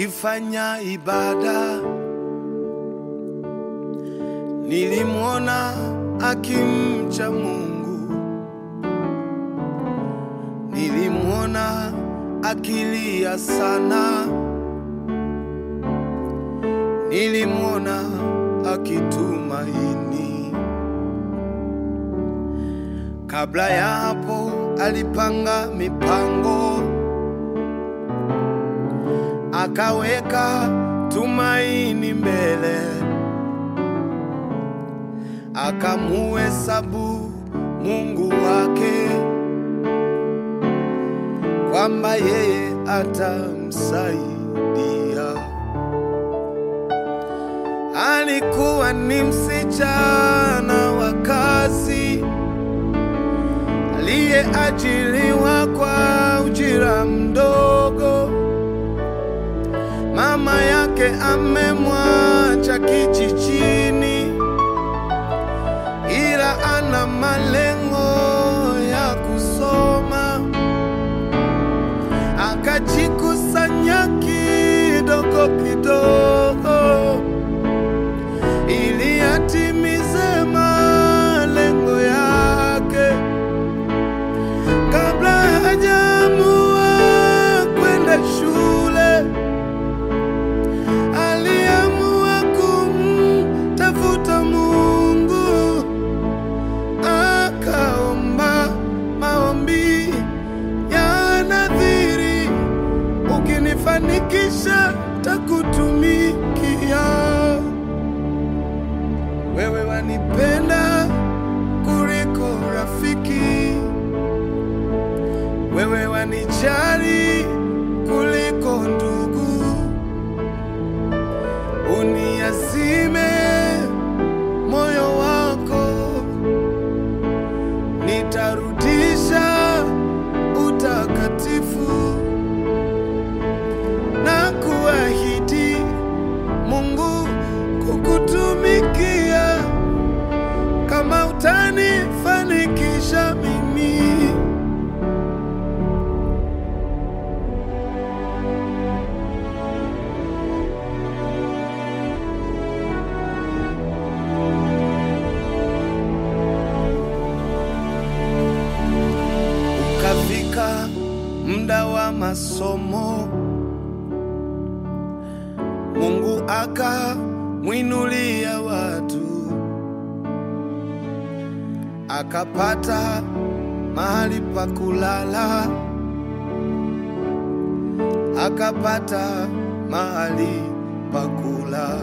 akifanya ibada. Nilimwona akimcha Mungu, nilimwona akilia sana, nilimwona akitumaini. Kabla ya hapo alipanga mipango, akaweka tumaini mbele, akamuhesabu Mungu wake kwamba yeye atamsaidia. Alikuwa ni msichana wa kazi aliyeajiriwa kwa ujira mdogo. Mama yake amemwacha kijijini, ila ana malengo ya kusoma. Akajikusanya kidogo kidogo ili atimize malengo yake kabla hajaamua kwenda shule, aliamua kumtafuta Mungu, akaomba maombi ya nadhiri, ukinifanikisha takutumikia. Wewe wanipenda kuliko rafiki wewe wanijali kuliko ndugu, uniazime moyo wako, nitarudisha utakatifu na kuahidi Mungu kukutumikia kama utanifanikisha mimi. Ukafika muda wa masomo, Mungu akamwinulia watu, akapata mahali pa kulala, akapata mahali pa kula,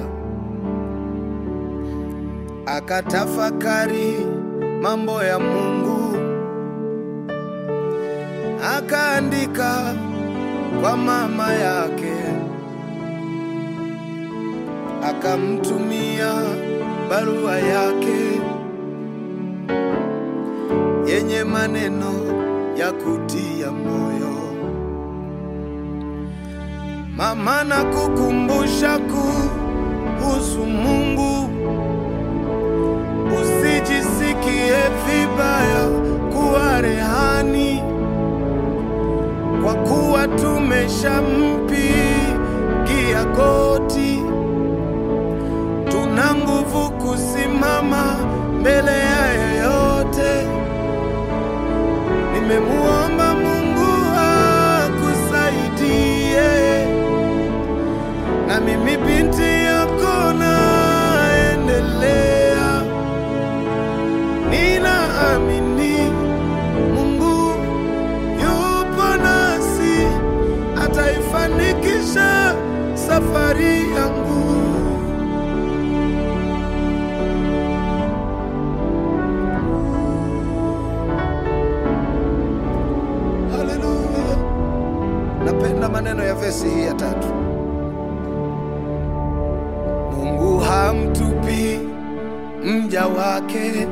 akatafakari mambo ya Mungu akaandika kwa mama yake, akamtumia barua yake yenye maneno ya kutia moyo. Mama, na kukumbusha kuhusu Mungu, usijisikie vibaya kuwa rehani kwa kuwa tumeshampigia goti, tuna nguvu kusimama mbele ya yeyote. Nimemuomba Mungu akusaidie, na mimi binti yako naendelea, ninaamini Mungu yupo nasi, ataifanikisha safari yangu. Haleluya! Napenda maneno ya vesi hii ya tatu. Mungu hamtupi mja wake,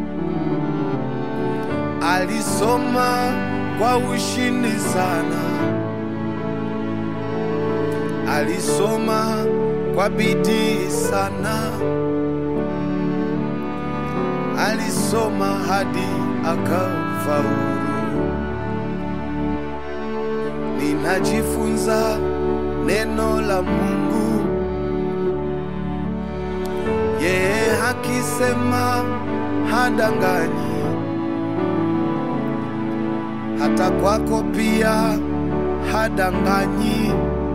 alisoma kwa ushindi sana, alisoma kwa bidii sana, alisoma hadi akafaulu. Ninajifunza neno la Mungu. Yeye hakisema hadanganyi, hata kwako pia hadanganyi.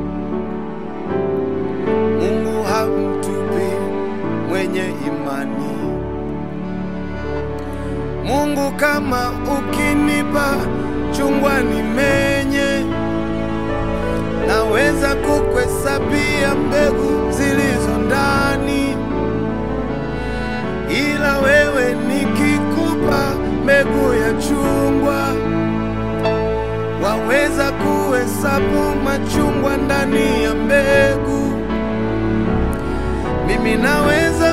Mungu hamtupi mwenye imani. Mungu, kama ukinipa chungwa nimenye, naweza kukuhesabia mbegu zilizo ndani, ila wewe nikikupa mbegu ya chungwa, waweza kuhesabu machungwa ndani ya mbegu. Mimi naweza